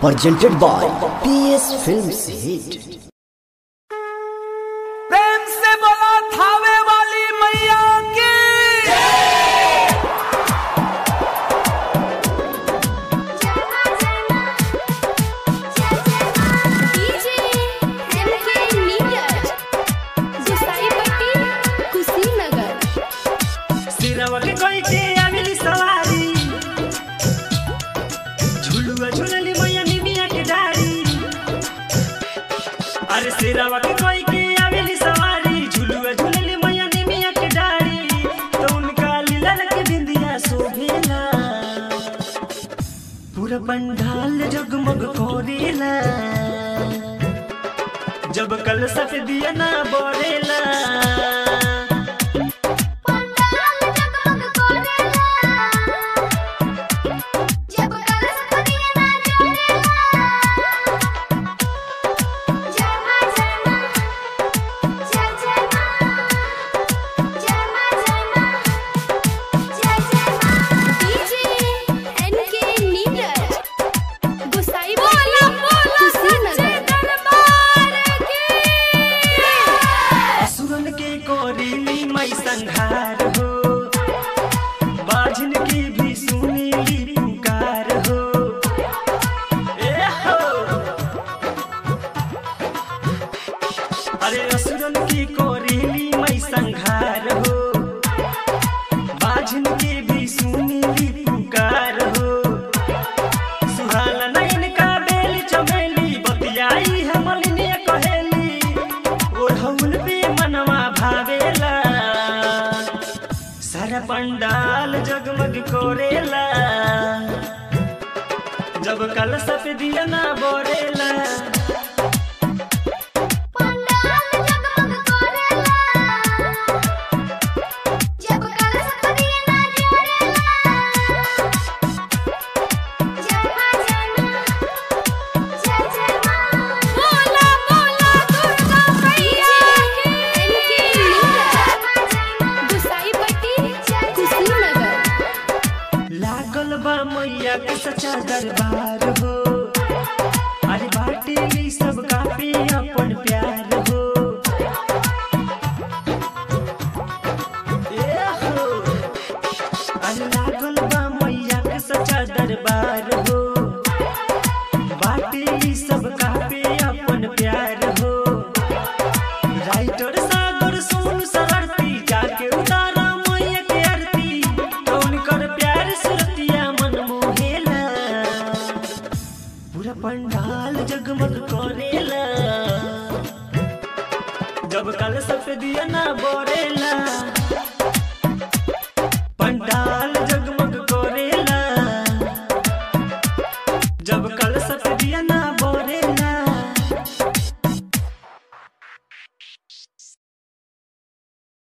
presented by PS Films Hit. प्रेम से बोला थावे वाली मैया की डीजे एमके नीरज गुसाईपट्टी कुशीनगर सिरवा के कोई के आमिली सवारी झुलुआ झुलली मैया निमिया के डारी अरे सिरवा के कोई के आमिली सवारी झुलुआ झुलली मैया निमिया के डारी तो उनका लीला के बिंदिया शोभेला पूरा पंडाल जगमग कोरेला जब कल सफेदिया ना बोरेला पंडाल जगमग कोरेला जब कलश फदिया ना जोड़ेला जय मां जय मां जय जय मां जय मां जय मां जय जय मां डीजे एनके नीरज गुसाईपट्टी कुशीनगर दरबार की असुरन के कोरीली मई संहार हो बाझन की भी सुनीली पुकार हो ए हो अरे असुरन की कोरीली मई संहार हो बाझन की भी सुनीली पुकार हो सुहाना नैन का बेली चमेली बतियाई है मलिनिया कहेली ओढ़ौल पे मनवा भावेला सारा पंडाल जगमग कोरेला जब कल सफेदिया ना बोरेला पंडाल जगमग कोरेला जब कलश फदिया ना जोड़ेला जय मां जय मां जय जय मां बोला बोला दुर्गा मैया की एनके नीरज गुसाईपट्टी कुशीनगर लागल बा मैया के सच्चा दरबार हो अरे बाटे ई सब काफी अपन प्यार हो ए हो अरे लागल बा मैया के सच्चा दरबार हो बाटे ई सब काफी अपन प्यार हो राइटर सागर सोन सरती जाके उतारा मैया के आरती तो उनकर प्यार सुरतिया मन मोहेला पूरा पंडाल जगमग करेला जब कल सफेदिया ना बोरेला पंडाल